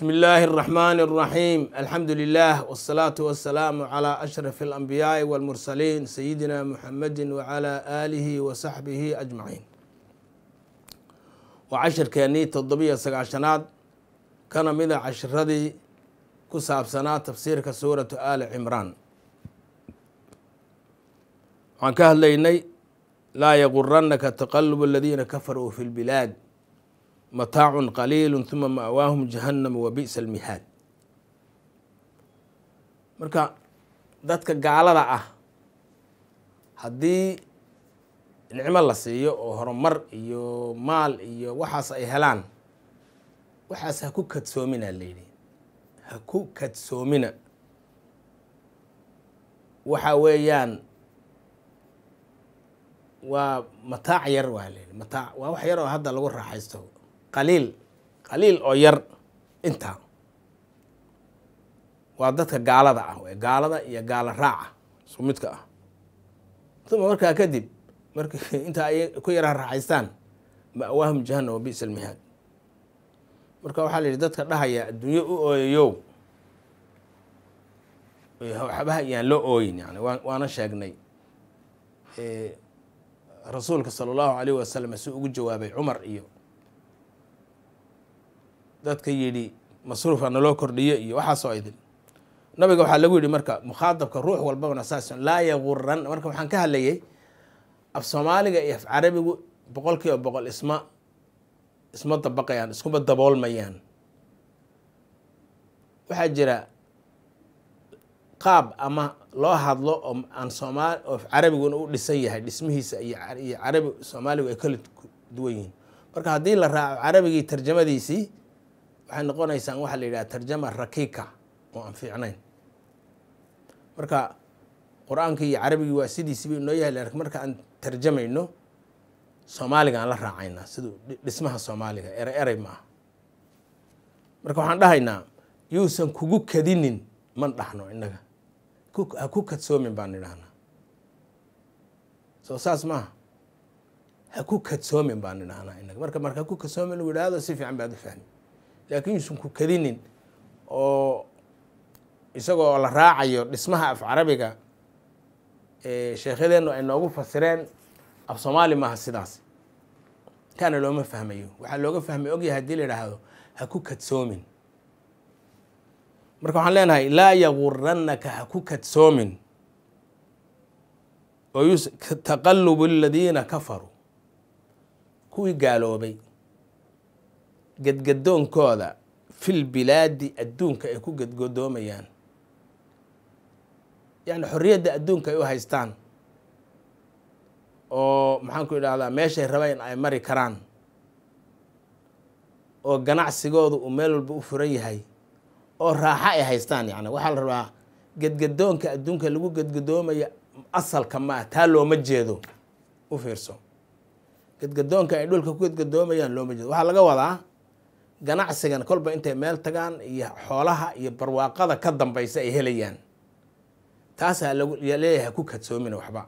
بسم الله الرحمن الرحيم الحمد لله والصلاة والسلام على أشرف الأنبياء والمرسلين سيدنا محمد وعلى آله وصحبه أجمعين وعشر كاني تضبية سقاشناد كان من عشر ذي كساب سنة تفسير سورة آل عمران عن كهليني لا يغرنك تقلب الذين كفروا في البلاد mataacu qaliilu huma ma'waahum jahannam wa bi'sa almihaad marka dadka gaalada ah haddii nicmo la siiyo oo horumar iyo maal iyo waxaas ay helaan waxaas ha ku kadsoomina layidhi ha ku kadsoomina waxa weeyaan waa mataac yar waa layidhi mataac waa wax yar oo hadda lagu raaxaysto qaliil qaliil oo yar intaa waa dadka gaalada ah w gaalada iyo gaalo raaca isku midka ah uma markaa kadib mark intaa ay ku yaraa raaxaystaan ma'waahum jahannam wa bi'sa almihaad marka waxaa la yidhi dadka dhahaya adduunyo u ooyayow waxbaha iyaan loo ooyin yani waana sheegnay rasuulka sala allahu alayh wasalam si ugu jawaabay cumar iyo dadka yidhi masruufa naloo kordhiyo iyo waxaasoo idin nabiga waxaa lagu yidhi marka mukhaadabka ruux walbabana saas laa yaguran marka waxaan ka hadlayay af soomaaliga iyo af carabigu boqol kiiba boqol isma isma dabaqayaan iskuma daboolmayaan waxaa jira qaab ama loo hadlo oo aan soomaali oo carabiguna u dhisan yahay dhismihiisa iyo iyo carabi soomaaligu ay kala duwan yihiin marka haddii la raaco carabigii tarjamadiisii waxay noqonaysaan waxaa la yidhaha tarjama rakiika oo aan fiicnayn marka qur-aankii iyo carabigii waa sidiisiba inoo yahay lakin marka aan tarjamayno soomaaliga aan la raacaynaa siduu dhismaha soomaaliga erey erey ma ah marka waxaan dhahaynaa yuusan kugu kadinin man dhahno innaga ha ku kadsoomin baan idhahnaa soo saas maaha ha ku kadsoomin baan idhahnaa inaga marka marka ha ku kadsoomin lagu yidhaahdo si fiican baad u fahmi laakiin yuusan ku kadinin oo isagoo la raacayo dhismaha af carabiga sheekhyadeennu ay noogu fasireen af soomaali maaha sidaas kaana looma fahmayo waxaa looga fahmay ogyahay hadii la idhaahdo ha ku kadsoomin marka waxaan leenahay laa yaguranaka ha ku kadsoomin oo taqalubu aladiina kafaruu kuwii gaaloobay gadgadoonkooda fil bilaadi adduunka ay ku gadgadoomayaan yacni xorriyadda adduunka ay u haystaan oo maxaan ku idhahdaa meeshay rabeen ay mari karaan oo ganacsigoodu uu meel walba u furan yahay oo raaxo ay haystaan yani waxaa la rabaa gadgadoonka adduunka lagu gadgadoomaya asalka maa taa looma jeedo u fiirso gadgadoonka ay dhulka ku gadgadoomayaan looma jeedo waxaa laga wadaa ganacsigan kolba intay meel tagaan iyo xoolaha iyo barwaaqada ka dambaysa ay helayaan taasaa laleeyahay ha ku kadsoomina waxba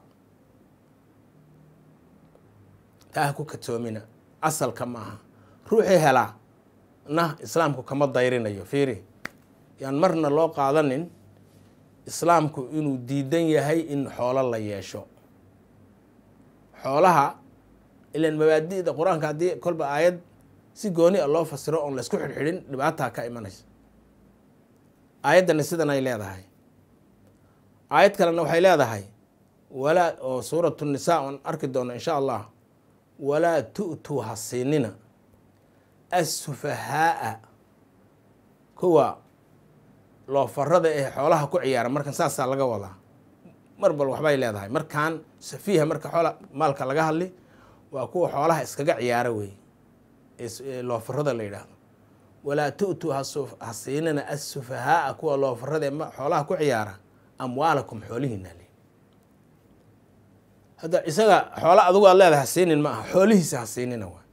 taa ha ku kadsoomina asalka ma aha ruuxii helaa na islaamku kama dayrinayo fiiri yaan marna loo qaadanin islaamku inuu diidan yahay in xoolo la yeesho xoolaha ilan mabaadi'da qur-aanka haddii kolba aayad si gooni a loo fasiro oon laysku xidhxidhin dhibaataa ka imanaysa aayaddani sidan ay leedahay aayad kalena waxay leedahay walaa oo suuratu nisaa oon arki doono insha allah walaa tu'tuu ha siinina assufahaaa kuwa loofarada ee xoolaha ku ciyaara markan saasaa laga wadaa mar bal waxbay leedahay markaan safiiha marka xoola maalka laga hadli waa kuwa xoolaha iskaga ciyaara wey loofarada la yidhaahdo walaa tu'tuu ha siinina assufahaaa kuwa loofarada ee xoolaha ku ciyaara amwaalakum xoolihiina le hadda isaga xoola adigu aad leedahay ha siinin ma aha xoolihiisa ha siinina waa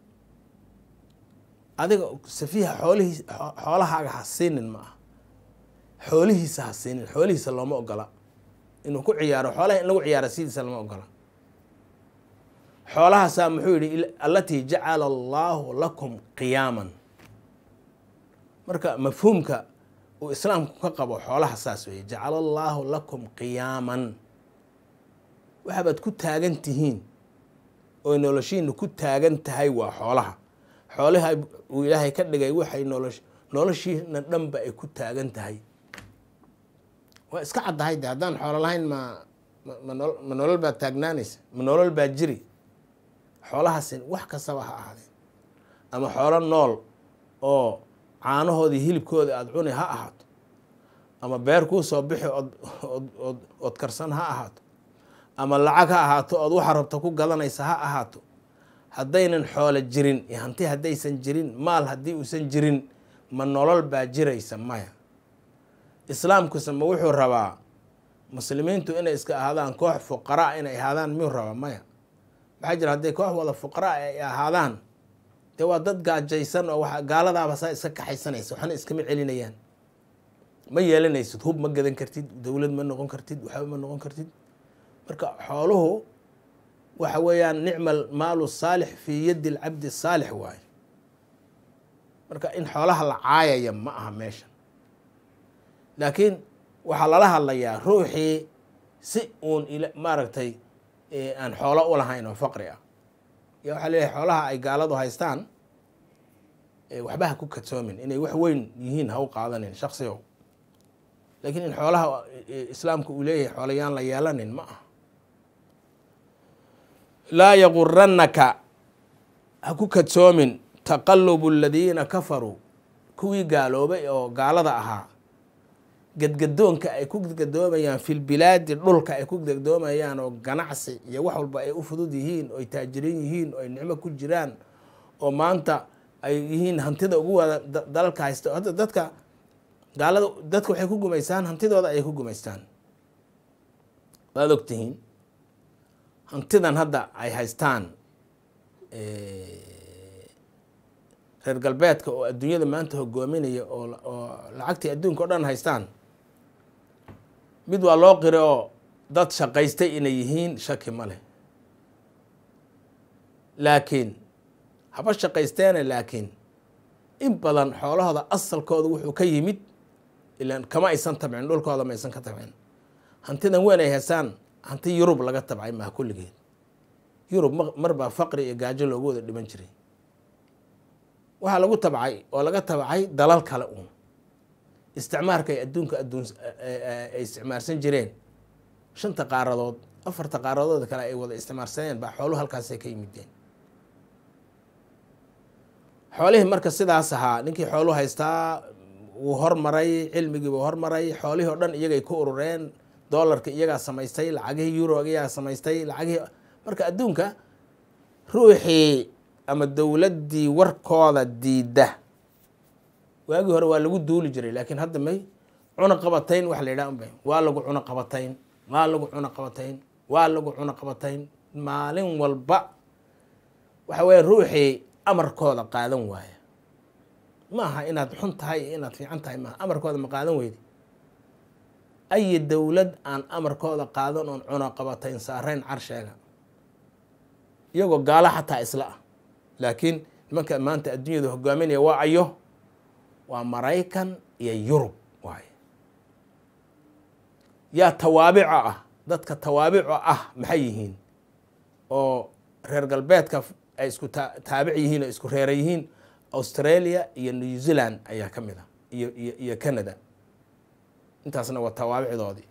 adiga safiiha xoolihii xoolahaaga ha siinin ma aha xoolihiisa ha siinin xoolihiisa looma ogola inuu ku ciyaaro xoolaha in lagu ciyaara sidiisa lama ogola xoolahaasaa muxuu yidhi allatii jacala allaahu lakum qiyaaman marka mafhuumka uu islaamku ka qabo xoolaha saas weeye jacala allaahu lakum qiyaaman waxaabaad ku taagan tihiin oo noloshiina ku taagan tahay waa xoolaha xoolaha uu ilaahay ka dhigay waxay nolosh noloshiina dhanba ay ku taagan tahay waa iska caddahay de haddaan xoolo lahayn ma ma ma nolol baad taagnaanaysa ma nolol baa jiri xoolahaasi wax kastaba ha ahaadeen ama xoolo nool oo caanahoodii hilibkooda aada cuni ha ahaato ama beer kuu soo bixi ood ood ood karsan ha ahaato ama lacag ha ahaato ood waxa rabta ku gadanaysa ha ahaato haddaynan xoolo jirin iyo hanti haddaysan jirin maal haddii uusan jirin ma nolol baa jiraysa maya islaamkuse ma wuxuu rabaa muslimiintu inay iska ahaadaan koox fuqaraa inay ahaadaan miyuu rabaa maya maxaa jira hadday koox wada fuqaraa ay ahaadaan dee waa dad gaajaysan oo wa gaaladaaba saa iska kaxaysanaysa waxna iskama celinayaan ma yeelanaysid hub ma gadan kartid dowlad ma noqon kartid waxba ma noqon kartid marka xooluhu waxa weeyaan nicma maalu saalix fii yaddi lcabdi saalix waaye marka in xoolaha la caayaya ma aha meesha laakiin waxaa lala hadlayaa ruuxii si uun maaragtay aan xoolo u lahayn oo faqri ah ya waxaa leeyahay xoolaha ay gaaladu haystaan waxba ha ku kadsoomin inay wax weyn yihiin ha u qaadanin shaksigow laakiin in xoolaha islaamku uu leeyahay xoolayaan la yeelanin ma aha laa yagurannaka ha ku kadsoomin taqalubu aladiina kafaruu kuwii gaaloobay oo gaalada ahaa gadgadoonka ay ku gadgadoomayaan filbilaadi dhulka ay ku gadgadoomayaan oo ganacsi iyo wax walba ay u fudud yihiin oo ay taajirin yihiin oo ay nicmo ku jiraan oo maanta ay yihiin hantida ugu wada dalalka haysta hadda dadka gaalada dadka waxay ku gumaystaan hantidooda ayay ku gumaystaan waad ogtihiin hantidan hadda ay haystaan reer galbeedka oo adduunyada maanta hogoominaya oo oo lacagtii adduunka o dhan haystaan mid waa loo qira oo dad shaqaystay inay yihiin shaki ma leh laakiin haba shaqaysteene laakiin in badan xoolahooda asalkooda wuxuu ka yimid ilaan kama aysan tabcin dhulkooda ma aysan ka tabcin hantidan weyn ay haystaan hanti yurub laga tabcay maha kulligeed yurub mar baa faqri iyo gaajo loogu wada dhiman jiray waxaa lagu tabcay oo laga tabcay dalal kale uun isticmaarka ay adduunka adduun ay isticmaarsan jireen shanta qaaradood afarta qaaradood kale ay wada isticmaarsaneen baa xooluhu halkaasay ka yimideen xoolihii marka sidaas ahaa ninkii xoolu haystaa wuu hormaray cilmigii buu hormaray xoolihii o dhan iyagay ku urureen doolarka iyagaa samaystay lacagihii euro iyagaa samaystay lacagihii marka adduunka ruuxii ama dowladdii warkooda diidda waagii hore waa lagu duuli jiray laakiin hadda may cuna qabatayn wax la yidhaha unbay waa lagu cuna qabatayn waa lagu cuna qabatayn waa lagu cuna qabatayn maalin walba waxa weeye ruuxii amarkooda qaadan waaya ma aha inaad xun tahay iyo inaad fiican tahay maaha amarkooda ma qaadan weydi ayi dowlad aan amarkooda qaadan oon cuna qabatayn saarayn carsheega iyagoo gaalo xataa isla ah laakiin nimanka maanta adduunyada hogaaminaya waa ayo waa maraykan iyo yurub waaye yaa tawaabico ah dadka tawaabico ah maxay yihiin oo reer galbeedka ay isku taabic yihiin oo isku reera yihiin australia iyo new zealand ayaa ka mid ah iyo iyo iyo canada intaasna waa tawaabicdoodii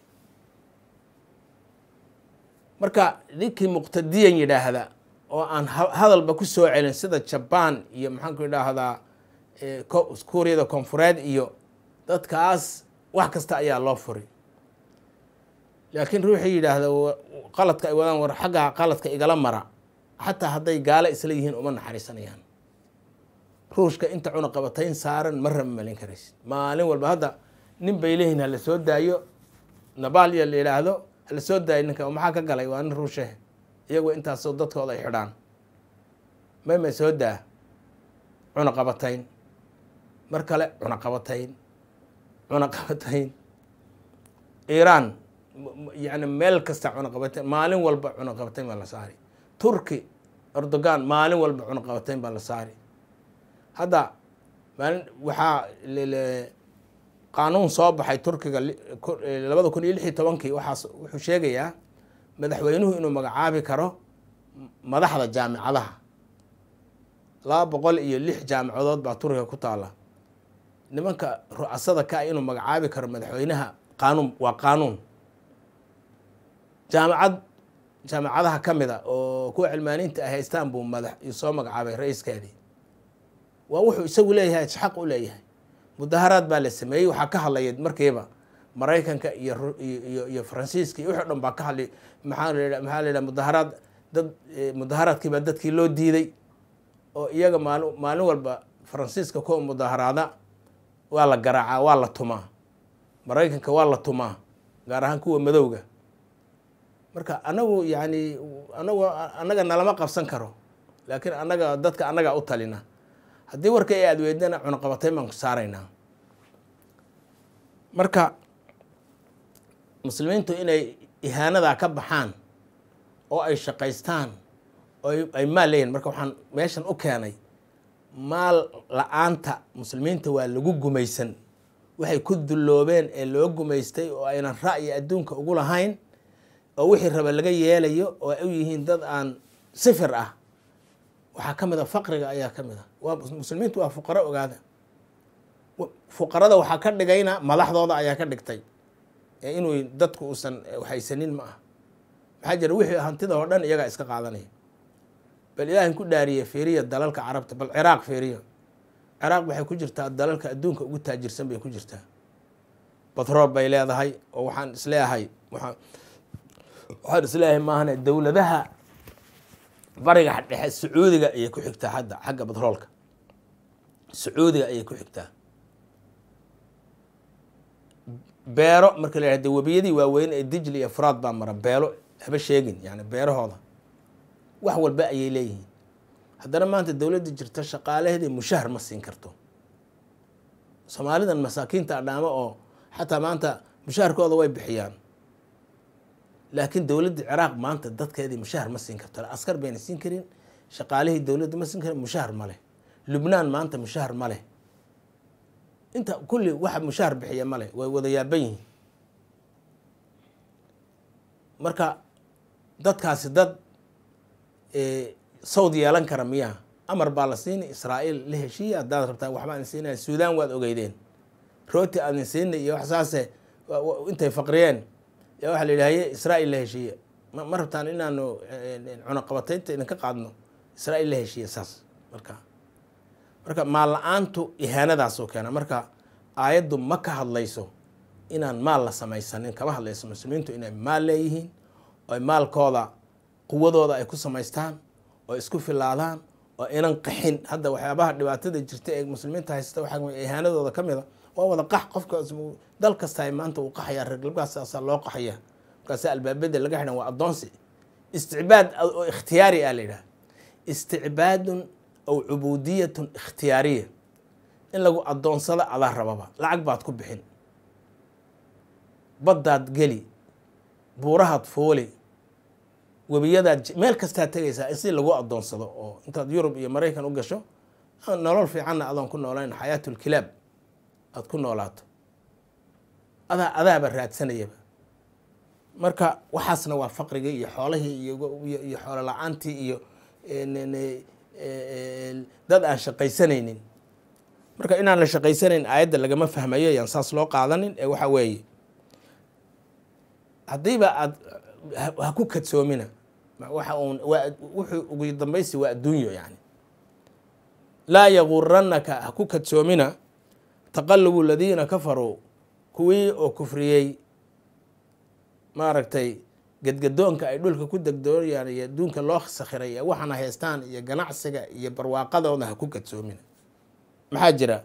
marka ninkii muqtadiyan yidhaahda oo aan hadalba ku soo celin sida jabaan iyo maxaanku idhaahdaa kuuriyada koonfureed iyo dadkaas wax kasta ayaa loo furi laakiin ruuxii yidhaahda qaladka ay wadaan war xaggaa qaladka igala mara xataa hadday gaalo isla yihiin uma naxariisanayaan ruushka inta cunaqabatayn saaran ma rama malin karaysid maalin walba hadda nin bay leeyihin hala soo daayo nabaaliya la yidhaahdo hala soo daayo ninka maxaa ka galay waa nin ruushe iyagoo intaasoo dadkooda ay xidhaan mayma soo daa cunaqabatayn mar kale cunaqabatayn cunaqabatayn iiraan yani meel kasta cunaqabatayn maalin walba cunaqabatayn baa la saari turki erdogan maalin walba cunaqabatayn baa la saari hadda maalin waxaa qaanuun soo baxay turkiga labada kun iyo lix iyo tobankii waxaas wuxuu sheegayaa madaxweynuhu inuu magacaabi karo madaxda jaamicadaha laba boqol iyo lix jaamicadood baa turkiga ku taala nimanka ru'asada ka ah inuu magacaabi karo madaxweynaha qaanuun waa qaanuun jaamicad jaamicadaha ka mid a oo kuwa cilmaaniinta ay haystaan buu madax soo magacaabay ra-iiskeedii waa wuxuu isagu leeyahay xaq u leeyahay mudaharaad baa la sameeyey waxaa ka hadlaya markiiba maraykanka iyo iyo iyo faransiiska iyo wixii dhan baa ka hadlay maxaa la maxaa la yidhaha mudaharaad dad mudaharaadkii baa dadkii loo diiday oo iyaga maali maalin walba faransiiska kuwa mudaharaada waa la garaacaa waa la tumaa maraykanka waa la tumaa gaar ahaan kuwa madowga marka anagu yani anagu annaga nalama qabsan karo laakiin annaga dadka annagaa u talina haddii warka ay aad weydana cunaqabatayn baan ku saaraynaa marka muslimiintu inay ihaanadaa ka baxaan oo ay shaqaystaan oo ay maal leeyihin marka waxaan meeshan u keenay maal la-aanta muslimiinta waa lagu gumaysan waxay ku dulloobeen ee loo gumaystay oo aynan ra'yi adduunka ugu lahayn oo wixii raba laga yeelayo oo ay u yihiin dad aan sifir ah waxaa ka mid a faqriga ayaa ka mid a waa muslimiintu waa fuqaro ogaada fuqarada waxaa ka dhigayna madaxdooda ayaa ka dhigtay ee inuu dadku uusan haysanin ma ah maxaa jira wixii hantida oo dhan iyagaa iska qaadanaya bal ilaahin ku dhaariye fiiriya dalalka carabta bal ciraaq fiiriya ciraaq waxay ku jirtaa dalalka adduunka ugu taajirsan bay ku jirtaa batrool bay leedahay oo waxaan isleeyahay waaa waxaan isleeyahay maahane dowladaha bariga dhexe sacuudiga ayay ku xigtaa hadda xagga batroolka sacuudiga ayay ku xigtaa beero marka la yihahde webiyadii waaweyn ee dijli iyo furaad baa mara beelo haba sheegin yani beerahooda wax walba ayay leeyihiin haddana maanta dowladda jirta shaqaalaheedii mushahar ma siin karto soomaalidan masaakiinta adhaamo oo xataa maanta mushaharkooda way bixiyaan laakiin dowladda ciraaq maanta dadkeedii mushahar ma siin karto askar bayna siin karin shaqaalihii dowladda ma siin karin mushahar ma leh lubnaan maanta mushahar ma leh inta kulli waxa mushahar bixiya ma leh way wada yaaban yihiin marka dadkaasi dad sawd yeelan kara miyaa amar baa la siini israa'iil la heshiiya haddaad rabtaan waxbaa idin siinaya suudaan waad ogeydeen rooti aadin siinay iyo wax saase intay faqriyeen yaa waxaa la yidhahaye israa'iil la heshiiye ma rabtaan inaanu cunaqabataynta idinka qaadno israa'iil la heshiiye saas marka marka maal la-aantu ihaanadaasoo keena marka aayaddu ma ka hadlayso inaan maal la samaysanin kama hadlayso muslimiintu inay maal leeyihiin oo maalkooda quwadooda ay ku samaystaan oo isku filaadaan oo inan qaxin hadda waxyaabaha dhibaatada jirta ee muslimiinta haysta waxaa ihaanadooda ka mid a waa wada qax qofka dal kasta maanta uu qaxaya reergalbaasaa loo qaxaya markaasa albaabada laga xidhan waa addoonsi isticbaad oo ikhtiyaari ah la yidhaha isticbaadun aw cubuudiyatun ikhtiyaariya in lagu addoonsado adaa rababa lacag baad ku bixin baddaad geli buurahaad fooli webiyadaad meel kastaad tegaysaa in si lagu addoonsado oo intaad yurub iyo maraykan u gasho nolol fiicanna adoon ku noolayn xayaatulkilaab aada ku noolaato adaa adaaba raadsanayaba marka waxaasna waa faqrigii iyo xoolihii iyo xoolo la-aantii iyo dad aan shaqaysanaynin marka inaan la shaqaysanayn aayadda lagama fahmayo yaan saas loo qaadanin ee waxa weeye haddiiba aad ha ku kadsoomina waxa uun waa wuxuu ugu dambaysi waa adduunyo yani laa yaguranaka ha ku kadsoomina taqalubu aladiina kafaruu kuwii oo kufriyey maaragtay gedgadoonka ay dhulka ku degdoonayaan iyo adduunka loo sakhiray ee waxaana haystaan iyo ganacsiga iyo barwaaqadooda ha ku kadsoomina maxaa jira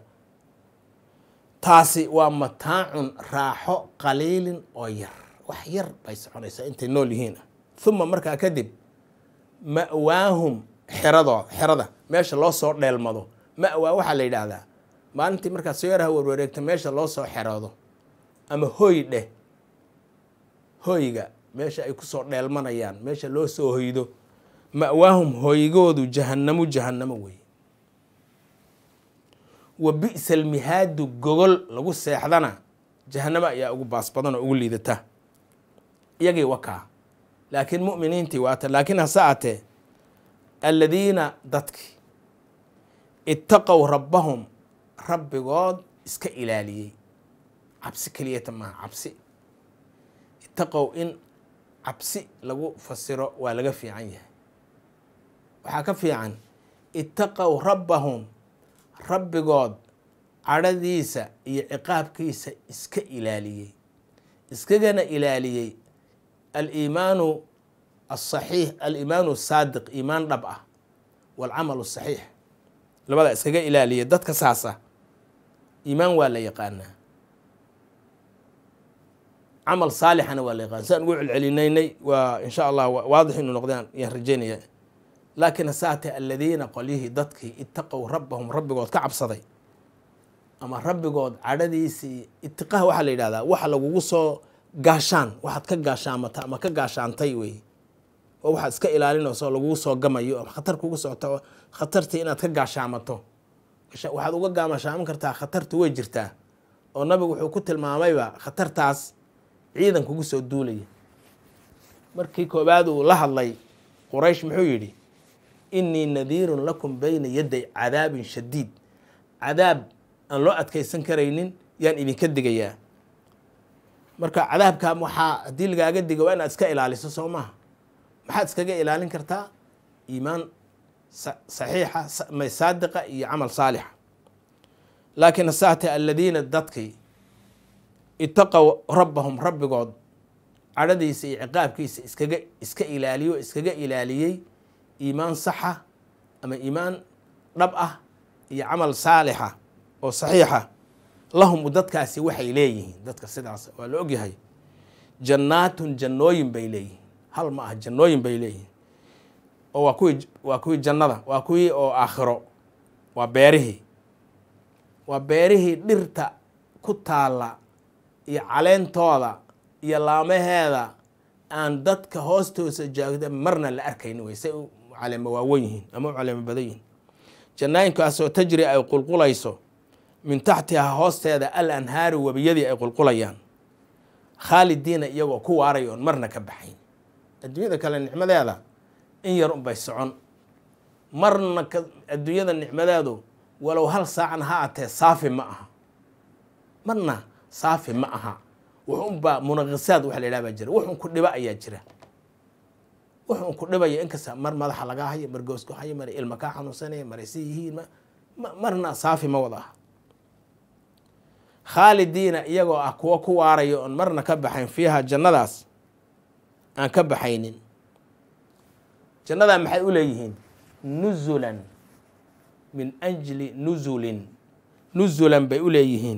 taasi waa mataacun raaxo qaliilin oo yar wax yar bay soconaysaa intay nool yihiin uma markaa kadib ma'waahum xeradoo xerada meesha loo soo dheelmado ma'waa waxaa la yidhaahdaa maalintii markaad soo yaraha warwareegta meesha loo soo xeroodo ama hoy dheh hoyga meesha ay kusoo dheelmanayaan meesha loo soo hoydo ma'waahum hoygoodu jahanamu jahanamo wey wa bi'sa almihaadu gogol lagu seexdana jahanamo ayaa ugu baas badan oo ugu liidata iyagii wakaa laakiin mu'miniintii waata laakiin hase atee aladiina dadki ittaqow rabbahum rabbigood iska ilaaliyey cabsi keliyata maaha cabsi ittaqow in cabsi lagu fasiro waa laga fiican yahay waxaa ka fiican ittaqow rabbahum rabbigood cadhadiisa iyo ciqaabkiisa iska ilaaliyey iskagana ilaaliyey aliimaanu asaxiix aliimaanu asaadiq iimaan dhab ah waalcamalu saxiix labada iskaga ilaaliyay dadka saasa iimaan waa la yaqaanaa camal saalixana waa la yaqaana saan ugu celcelinaynay waa insha allah waadix inuu noqdaan yaan rajeynaya laakiin hasaate aladiina qolyihii dadkii ittaqow rabbahum rabbigood ka cabsaday ama rabbigood cadhadiisii itiqaha waxaa la yidhahdaa waxa lagugu soo gaashaan waxaad ka gaashaamata ama ka gaashaantay wey oo waxaad iska ilaalinayso lagugu soo gamayo ama khatar kugu socto khatartii inaad ka gaashaamato waxaad uga gaamashaaman kartaa khatartu way jirtaa oo nabigu wuxuu ku tilmaamayba khatartaas ciidan kugu soo duulaya markii koobaad uu la hadlay quraysh muxuu yidhi innii nadiirun lakum bayna yaday cadaabin shadiid cadaab aan loo adkaysan karaynin yaan idinka digayaa marka cadaabkaa waxaa haddii lagaaga diga waa inaad iska ilaaliso soo maaha maxaad iskaga ilaalin kartaa iimaan saxiixa saadiqa iyo camal saalixa laakiin hasaate aladiina dadkii ittaqow rabbahum rabbigood cadhadiisa iyo ciqaabkiisa iskaga iska ilaaliyo iskaga ilaaliyey iimaan saxa ama iimaan dhab ah iyo camal saalixa oo saxiixa lahum dadkaasi waxay leeyihiin dadka sidaas waa la ogyahay jannaatun jannooyin bay leeyihiin hal ma ah jannooyin bay leeyihiin oo waa kuwii waa kuwii jannada waa kuwii oo aakhiro waa beerihii waa beerihii dhirta ku taalla iyo caleentooda iyo laamaheeda aan dadka hoostoosa jaagda marna la arkayni wey say u caleemo waawen yihiin ama u caleemo badan yihiin jannaayinkaasoo tajri ay qulqulayso min taxtihaa hoosteeda al anhaaru webiyadii ay qulqulayaan khaalidiina iyagoo ku waaray oon marna ka baxayn adduunyada kale nicmadeeda in yar unbay socon marna adduunyada nicmadeedu walow hal saacan ha atee saafi ma aha marna saafi ma aha wuxunbaa munaqisaad waxa la yidhaha baa jira wuxun ku dhiba ayaa jira wuxun ku dhibaya inkasta mar madaxa lagaa hayo mar goosku hayo mar ilma kaa xanuunsanaya mar isi yihiin marna saafi ma wada aha khaalidiina iyagoo ah kuwo ku waaraya oon marna ka baxayn fiiha jannadaas aan ka baxaynin jannadaa maxay u leeyihiin nuzulan min ajli nuzulin nuzulan bay u leeyihiin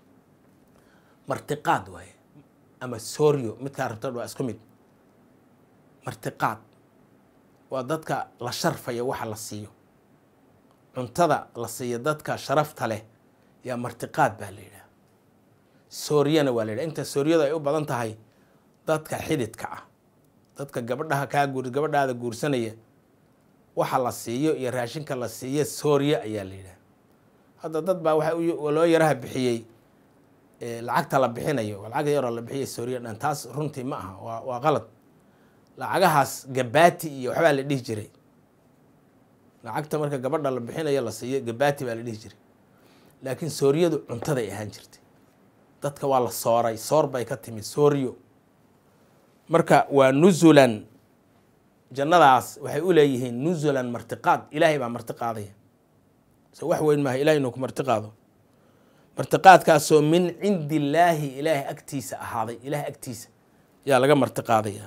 martiqaad waaye ama sooryo midkaa rabtad waa isku mid martiqaad waa dadka la sharfaya waxa la siiyo cuntada la siiyo dadka sharafta leh yaa martiqaad baa la yidhaha sooryana waa la yidhaha inta sooryadu ay u badan tahay dadka xididka ah dadka gabadhaha kaa guur gabadhaada guursanaya waxa la siiyo iyo raashinka la siiyo soorye ayaa la yidhaha hadda dad baa waxa loo yaraha bixiyey lacagta la bixinayo lacag yaroo la bixiyay soorye dhan taas runtii ma aha waa waa qalad lacagahaas gabaati iyo waxbaa la dhihi jiray lacagta marka gabadha la bixinayo la siiyo gabaati baa la dhihi jiray laakiin sooryadu cuntaday ahaan jirtay dadka waa la sooray soor bay ka timid sooryo marka waa nuzulan jannadaas waxay u leeyihiin nuzulan martiqaad ilaahay baa marti qaadaya so wax weyn maaha ilahay inuu ku marti qaado martiqaadkaasoo min cindi illaahi ilaahay agtiisa ahaaday ilaahay agtiisa yaa laga marti qaadaya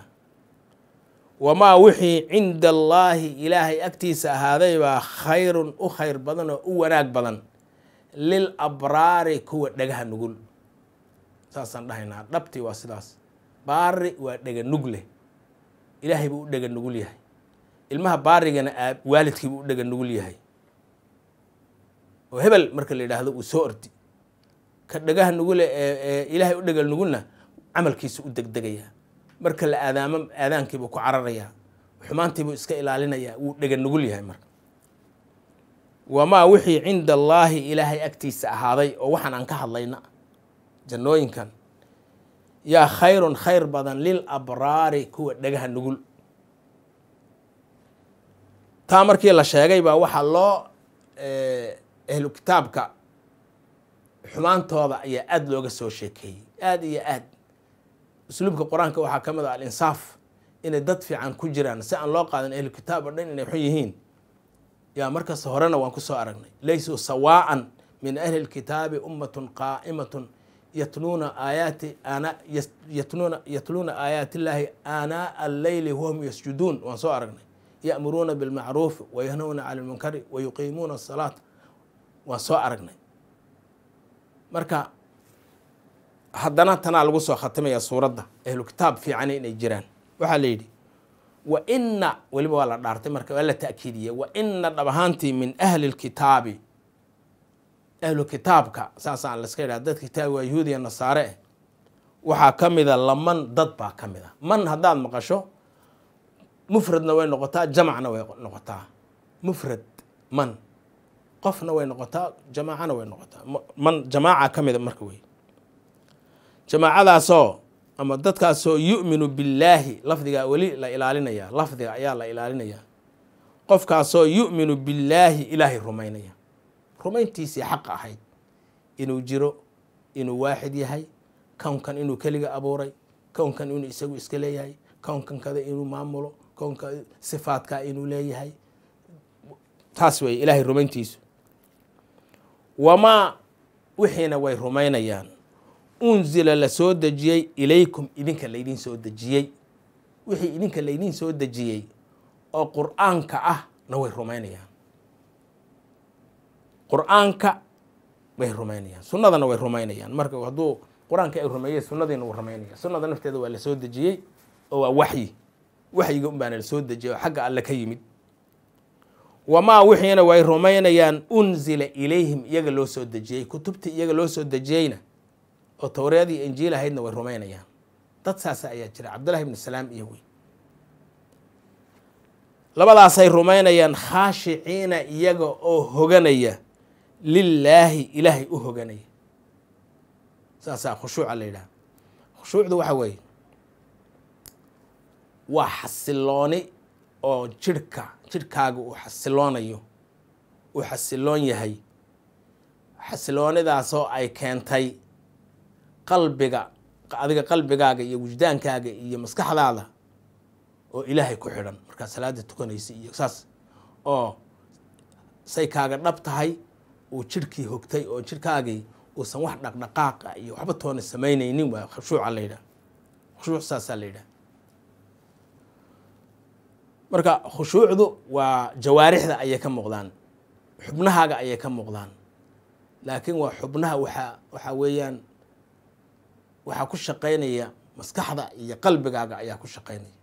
wamaa wixii cinda allaahi ilaahay agtiisa ahaaday baa khayrun u khayr badan oo u wanaag badan lil abraari kuwa dhagaha nugul saasaan dhahaynaa dhabtii waa sidaas baari waa dhega nug leh ilaahay buu u dhega nugul yahay ilmaha baarigana aab waalidkii buu u dhega nugul yahay oo hebel marka la yidhaahdo uu soo ordi ka dhagaha nugule ee ilaahay u dhega nugulna camalkiisa u degdegayaa marka la aadaamo aadaankiibuu ku cararayaa xumaantiibuu iska ilaalinayaa wuu dhega nugul yahay marka wamaa wixii cinda allaahi ilaahay agtiisa ahaaday oo waxaan aan ka hadlayna jannooyinkan yaa khayrun khayr badan lil abraari kuwa dhagaha nugul taa markii la sheegay baa waxaa loo ahlu kitaabka xumaantooda ayaa aada looga soo sheekeeyey aada iyo aad usluubka qur-aanka waxaa ka mid ah alinsaaf inay dad fiican ku jiraan si aan loo qaadan ahlu kitaab oo dhan inay xun yihiin yaa markasta horena waan kusoo aragnay laysuu sawaa'an min ahli lkitaabi ummatun qaa'imatun yatluuna aayaati ana yatluuna yatluuna aayaati illaahi aanaa alleyli wahum yasjuduun waan soo aragnay ya'muruuna bilmacruufi wayanhawna cani lmunkari wayuqiimuuna asalaata waan soo aragnay marka haddana tanaa lagu soo khatimaya suuradda ahlu kitaab fiicani inay jiraan waxaa la yidhi wa ina weliba waa la dhaartay marka waa la ta'kiidiyey wa ina dhab ahaantii min ahli lkitaabi ahlu kitaabka saasaan laska yidhaha dadka kitaab waa yahuudiya nasaare eh waxaa ka mida laman dad baa ka mid a man haddaad maqasho mufradna way noqotaa jamacna way noqotaa mufrad man qofna way noqotaa jamaacana way noqotaa man jamaaca ka mida marka wey jamaacadaasoo ama dadkaasoo yu'minu billaahi lafdigaa weli la ilaalinaya lafdiga ayaa la ilaalinaya qofkaasoo yu'minu billaahi ilaahay rumaynaya rumayntiisii xaq ahayd inuu jiro inuu waaxid yahay kownkan inuu keliga abuuray kownkan inuu isagu iska leeyahay kownkan kada inuu maamulo kownka sifaadkaa inuu leeyahay taas wey ilaahay rumayntiisu wamaa wixiina way rumaynayaan unzila la soo dejiyey ilaykum idinka laydin soo dejiyey wixii idinka laydin soo dejiyey oo qur-aanka ah na way rumaynayaan qur-aanka way rumaynayaan sunnadana way rumaynayaan marka hadduu qur-aanka ay rumeeyey sunnadiina wuu rumaynaya sunnada nafteeda waa la soo dejiyey oo waa waxyi waxyiga un baana la soo dejiyey oo xagga alle ka yimid wamaa wixiina way rumaynayaan unzila ilayhim iyaga loo soo dejiyey kutubtii iyaga loo soo dejiyeyna oo towreedii injiil ahaydna way rumaynayaan dad saasa ayaa jira cabdullahi ibnu salaam iyo wey labadaasay rumaynayaan khaashiciina iyaga oo hoganaya lilaahi ilaahay u hoganaya saasaa khushuuca la yidhaha khushuucdu waxa weeye waa xasilooni oo jirhka jirhkaaga uu xasiloonayo uu xasiloon yahay xasiloonidaasoo ay keentay qalbiga adiga qalbigaaga iyo wujdaankaaga iyo maskaxdaada oo ilaahay ku xidhan markaad salaada tukanaysa iyo saas oo say kaaga dhab tahay uu jirhkii hogtay oo jirhkaagii uusan wax dhaqdhaqaaqa iyo waxba toona samaynaynin waa khushuuca la yidhaha khushuuc saasaa la yidhaha marka khushuucdu waa jawaarixda ayay ka muuqdaan xubnahaaga ayay ka muuqdaan laakiin waa xubnaha waxaa waxaa weeyaan waxaa ku shaqaynaya maskaxda iyo qalbigaaga ayaa ku shaqaynaya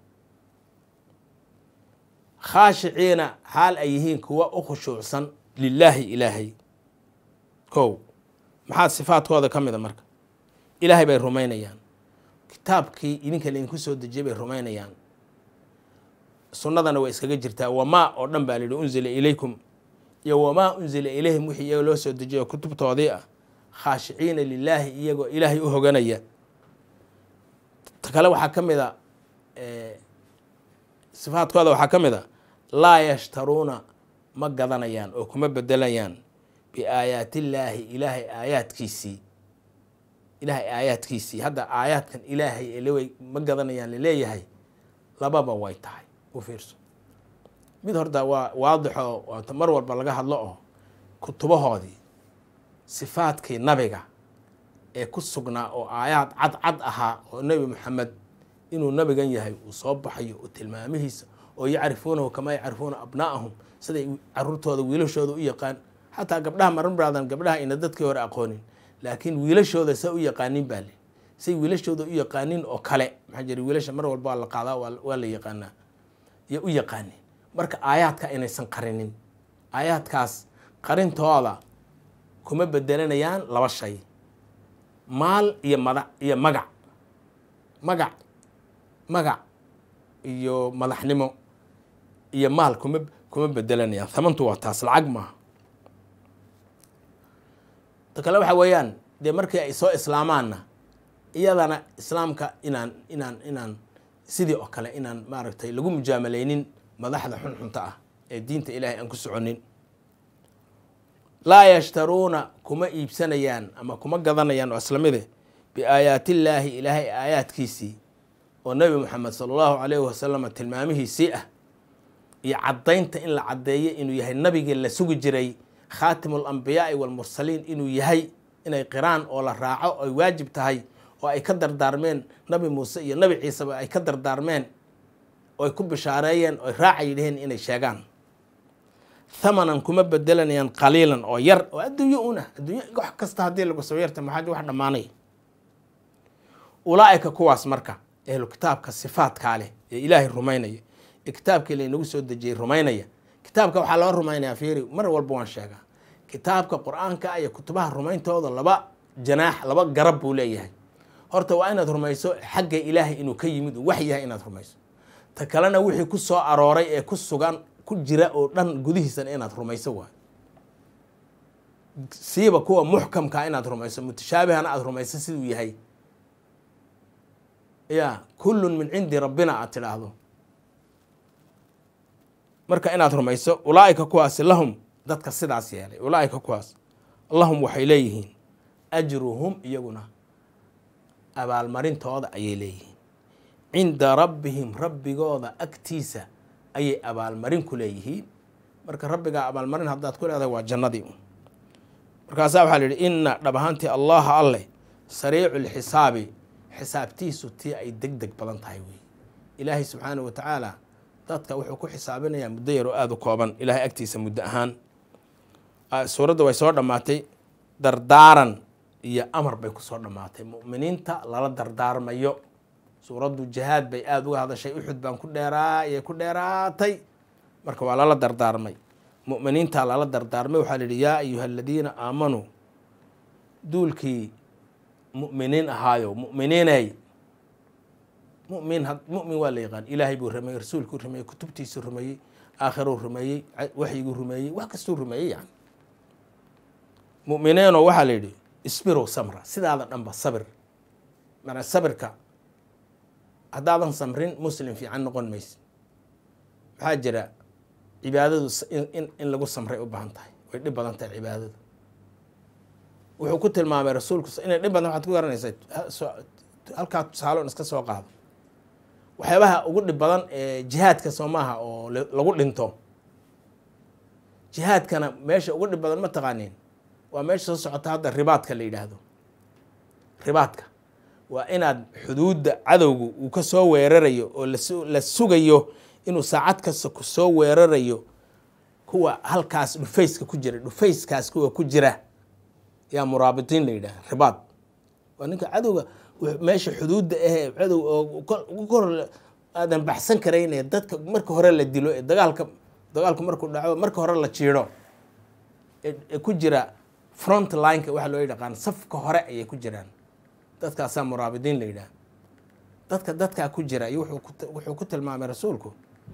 khaashiciina xaal ay yihiin kuwa u khushuucsan lilaahi ilaahay kow maxaa sifaadkooda ka mida marka ilaahay bay rumaynayaan kitaabkii idinka laydinku soo dejiyay bay rumaynayaan sunnadana way iskaga jirtaa wamaa oo dhan baa lihi unzila ilaykum iyo wamaa unzila ilayhim wixii iyaga loo soo dejiyo kutubtoodii ah khaashiciina lilaahi iyagoo ilaahay u hoganaya ta kale waxaa ka mid a sifaadkooda waxaa ka mid a laa yashtaruuna ma gadanayaan oo kuma bedelayaan biaayaatillaahi ilaahay aayaadkiisii ilaahay aayaadkiisii hadda aayaadkan ilaahay elewey ma gadanayaan laleeyahay lababa way tahay u fiirso mid horta waa waadixo waata mar walba laga hadlo oo kutubahoodii sifaadkii nabiga ee ku sugnaa oo aayaad cad cad ahaa oo nebi moxamed inuu nabigan yahay uu soo baxayo oo tilmaamihiisa oo yacrifuunahu kamaa yacrifuuna abnaa'ahum siday caruurtooda wiilashooda u yaqaan xataa gabdhaha maran braadan gabdhaha ina dadkii hore aqoonin laakiin wiilashooda sa u yaqaanin baa le say wiilashooda u yaqaanin oo kale maxaa jira wiilasha mar walba waa la qaadaa waa la yaqaanaa iyo u yaqaanin marka aayaadka inaysan qarinin aayaadkaas qarintooda kuma bedelanayaan laba shay maal iyo madax iyo magac magac magac iyo madaxnimo iyo maal kuma kuma bedelanayaan hamantu waa taas lacag maaha ta kale waxa weeyaan dee markii ay soo islaamaanna iyadana islaamka inaan inaan inaan sidii oo kale inaan maaragtay lagu mujaamaleynin madaxda xunxunta ah ee diinta ilaahay aan ku soconin laa yashtaruuna kuma iibsanayaan ama kuma gadanayaan oo islamide biaayaatillaahi ilaahay aayaadkiisii oo nebi moxamed sala allahu calayhi wasalam tilmaamihiisii ah iyo caddaynta in la caddeeyo inuu yahay nabigii la sugi jiray khaatimu alambiyaai waalmursaliin inuu yahay inay qiraan oo la raaco ay waajib tahay oo ay ka dardaarmeen nabi muuse iyo nabi ciiseba ay ka dardaarmeen oo ay ku bishaareeyeen oo ay raaca yidhaheen inay sheegaan thamanan kuma bedelanayaan qaliilan oo yar oo adduunyo una adduunyo wax kasta haddii lagu soo yarta maxaa wax dhammaanay ulaa'ika kuwaas marka ehlu kitaabka sifaadkaa leh ee ilaahay rumaynaya ee kitaabkii laynagu soo dejiyey rumaynaya kitaabka waxaa loo rumaynayaa fiiri mar walba waan sheegaa kitaabka qur-aanka iyo kutubaha rumayntooda laba janaax laba garab buu leeyahay horta waa inaad rumayso xagga ilaahay inuu ka yimid uu wax yahay inaad rumayso ta kalena wixii ku soo arooray ee ku sugan ku jira oo dhan gudihiisana inaad rumayso waay siiba kuwa muxkamkaa inaad rumayso mutashaabihana aada rumayso siduu yahay ya kullun min cindi rabbina aad tidhaahdo marka inaad rumayso ulaa'ika kuwaasi lahum dadka sidaas yeelay ulaa'ika kuwaas lahum waxay leeyihiin ajruhum iyaguna abaalmarintooda ayay leeyihiin cinda rabbihim rabbigooda agtiisa ayay abaalmarin ku leeyihiin marka rabbigaa abaalmarin haddaad ku leedahay waa jannadii un markaasaa waxaa la yidhi inna dhab ahaantii allaha alleh sariicu lxisaabi xisaabtiisu tii ay deg deg badan tahay wey ilaahay subxaanah wa tacaala dadka wuxuu ku xisaabinayaa muddo yar oo aada u kooban ilaahay agtiisa muddo ahaan suuradda way soo dhammaatay dardaaran iyo amar bay kusoo dhammaatay mu'miniinta lala dardaarmayo suuraddu jihaad bay aada uga hadashay uxud baan ku dheeraa iyay ku dheeraatay marka waa lala dardaarmay mu'miniintaa lala dardaarmay waxaa la yidhi yaa ayuha aladiina aamanuu duulkii mu'miniin ahaayo mu'miniinay mumin mumin waa la yaqaan ilaahay buu rumeeyey rasuulkuu rumeeyey kutubtiisuu rumeeyey aakhiruu rumeeyey waxyiguu rumeeyey wax kastuu rumeeyey yani mu'miniinoo waxaa la yidhi isbirow samra sidaada dhanba sabir mana sabirka haddaadan samrin muslim fiican noqon maysid maxaa jira cibaadadu in lagu samray u baahan tahay way dhib badan tahay cibaadadu wuxuu ku tilmaamay rasuulku inay dhib badan waxaad ku garanaysaa halkaa tusaaloon iska soo qaado waxyaabaha ugu dhib badan ee jihaadka soo maaha oo lagu dhinto jihaadkana meesha ugu dhib badan ma taqaaniin waa meesha soo socota hadda ribaadka la yidhaahdo ribaadka waa inaad xuduudda cadowgu uu ka soo weerarayo oo la sugayo inuu saacad kasta ku soo weerarayo kuwa halkaas dhufayska ku jira dhufayskaas kuwa ku jira yaa muraabitiin la yidhaha ribaad waa ninka cadowga meesha xuduudda ahee cadow oo kor aadan baxsan karayn ee dadka marka hore la dilo ee dagaalka dagaalku markuu dhaco marka hore la jiidho ee ku jira front lineka waxaa loo yaqaan safka hore ayay ku jiraan dadkaasaa muraabidiin la yidhaha dadka dadkaa ku jira iyo wuxuu ku tilmaamay rasuulku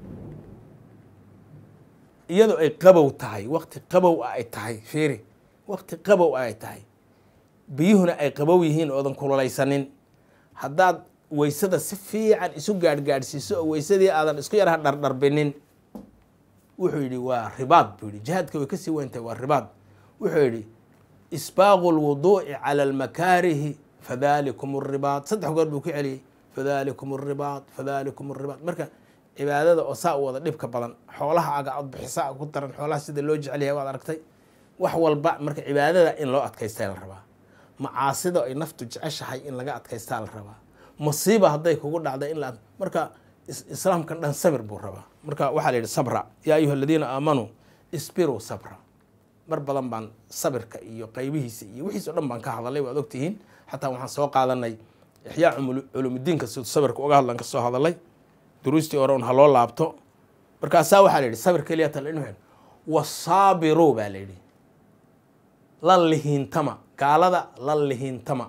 iyadoo ay qabow tahay waqti qabow ah ay tahay fiiri waqti qabow ah ay tahay biyuhuna ay qabow yihiin oodan kululaysanin haddaad weysada si fiican isu gaadhgaadhsiiso oo weysadii aadan isku yaraha dhardharbinin wuxuu yidhi waa ribaad buu yidhi jihaadka way kasii weyntahay waa ribaad wuxuu yidhi isbaaqu lwuduuci cala almakaarihi fadalikum ribaad saddex goor buu ku celiyey fadalikum ribaad fadalikum ribaad marka cibaadada oo saa u wada dhibka badan xoolaha aga ad bixisa ku daran xoolaha sida loo jecelyahay waad aragtay wax walba marka cibaadada in loo adkaystaa la rabaa macaasida ay naftu jeceshahay in laga adkaystaa la rabaa masiiba hadday kugu dhacda in la marka islaamkan dhan sabir buu rabaa marka waxaa la yidhi sabra yaa ayuha aladiina aamanuu isbiruu sabra mar badan baan sabirka iyo qaybihiisa iyo wixiis o dhan baan ka hadalay waad ogtihiin xataa waxaan soo qaadanay ixyaa culuumudiinka siduu sabirka uga hadlan ka soo hadalay duruustii hore un ha loo laabto markaasaa waxaa la yidhi sabir keliya tal wasaabiru baa la yidhi la lihiintama gaalada la lihiintama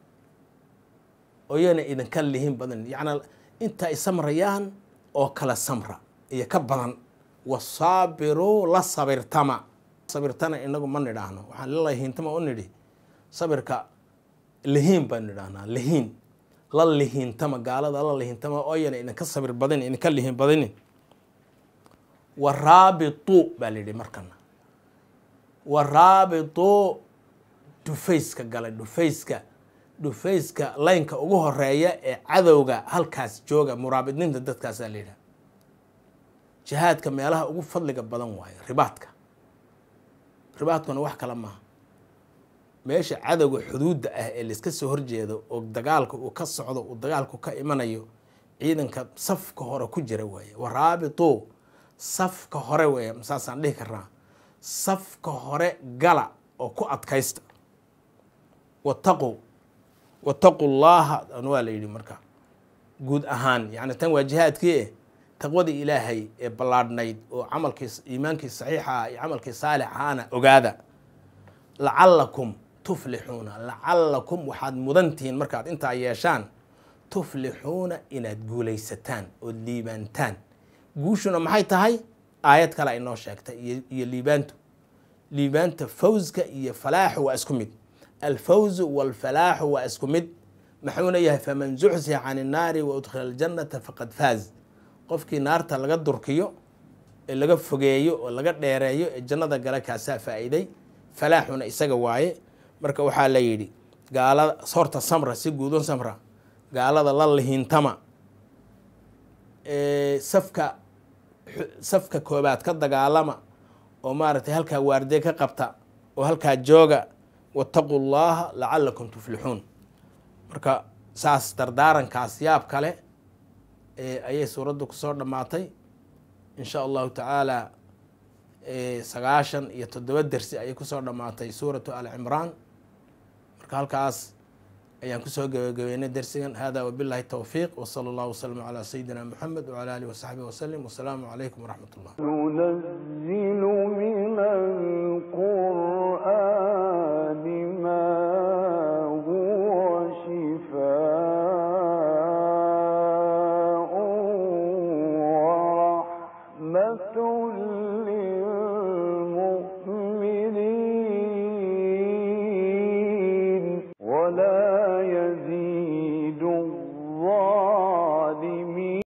oyana idinka lihin badan yacnaa inta ay samrayaan oo kala samra iyo ka badan wasaabiru la sabirtama sabirtana inagu ma nidhaahno waxaan la lihiintama u nidhi sabirka lihiin baynu idhahnaa lihiin la lihiintama gaalada la lihiintama ooyana idinka sabir badin idinka lihiin badinin wa raabituu baa la yidhi markana wa raabituu dhufayska galay dhufayska dhufayska laynka ugu horeeya ee cadowga halkaas jooga muraabidninta dadkaasaa la yidhaha jihaadka meelaha ugu fadliga badan waayo ribaadka ribaadkuna wax kale maaha meesha cadowga xuduudda ah ee laiska soo horjeedo oo dagaalka uu ka socdo uu dagaalku ka imanayo ciidanka safka hore ku jira waaye waraabituu safka hore weeye saasaan dhihi karnaa safka hore gala oo ku adkaysta wataqu wataqu llaaha waa la yidhi marka guud ahaan yani tan waa jihaadkii eh taqwadii ilaahay ee ballaadhnayd oo camalkii iimaankii saxiixa iyo camalkii saalixaana ogaada lacalakum tuflixuuna lacalakum waxaad mudantihiin markaad intaa yeeshaan tuflixuuna inaad guulaysataan ood liibaantaan guushuna maxay tahay aayad kale ay noo sheegtay iyo liibaantu liibaanta fawska iyo falaaxu waa isku mid alfawzu walfalaaxu waa isku mid maxuuna yahay faman zuxzixa can innaari wa udkhila aljannata faqad faaz qofkii naarta laga durkiyo ee laga fogeeyo oo laga dheereeyo ee jannada gala kaasaa faa'iiday falaaxuna isaga waaye marka waxaa la yidhi gaalada horta samra si guudon samra gaalada la lihiintama safka safka koobaad ka dagaalama oo maaragtay halkaa waardiye ka qabta oo halkaa jooga wataquu llaha lacalakum tuflixuun marka saas dardaarankaas yaab kale ayay suuraddu kusoo dhammaatay in sha allahu tacaala sagaashan iyo toddoba dersi ayay kusoo dhammaatay suuratu al cimraan marka halkaas ayaan kusoo gabagabeynay dersigan hada wabillahi towfiiq wsala allahu waslama calaa sayidina moxamed wcala alihi wasaxbihi wasalim wasalaamu calaykum waraxmat ullah ننزل من